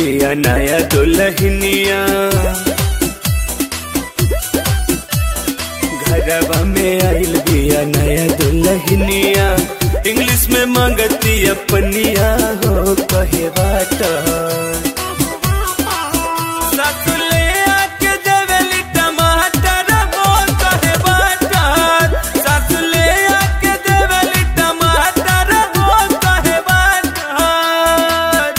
बिया नया दुल्हनिया घरवा में आइल बिया नया दुल्हनिया इंग्लिश में मांगती अपनिया हो कहे बाटा सासुले आके देवेली टमाटर वो कहे बाटर सासुले आके देवेली टमाटर वो कहे बाटर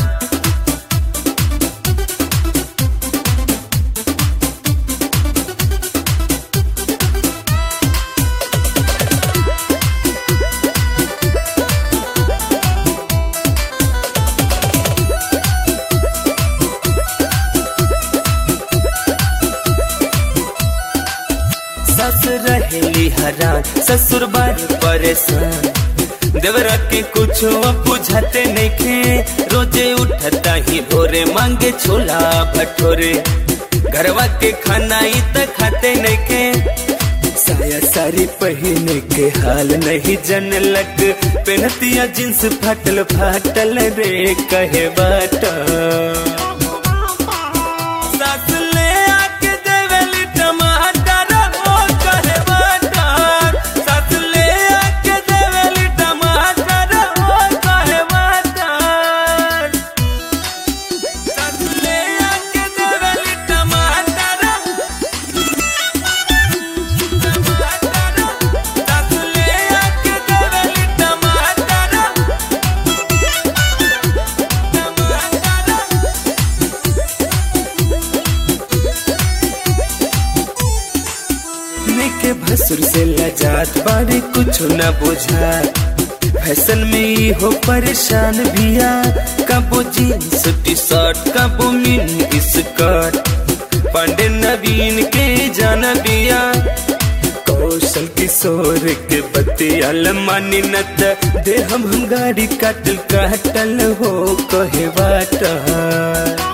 सस रहेली हरान ससुर बार परेशान देवरा के कुछ बुझाते नइखे रोजे उठता ही भोरे मांगे छोला भटोरे घरवा के खाना ही त खाते नइखे साया सारी पहने के हाल नहीं जन लग पहनतिया जींस फाटल फाटल रे कहे बाटा सास ले आके देवेली टमाटर वो कहे बाटर सास ले आके देवेली टमाटर वो कहे बाटर सास ले आके देवेली टमाटर टमाटर सास ले आके देवेली टमाटर टमाटर के भसुर से लजात बारे कुछ न बुझा फैशन में ही हो परेशान भिया कबो जीन्स टी शर्ट कबो मिनी स्कर्ट पांडे नवीन के जाना बिया कौशल किशोर के बतियाल मानी नत दे हम हम गाड़ी काटल काटल हो कहे बाटा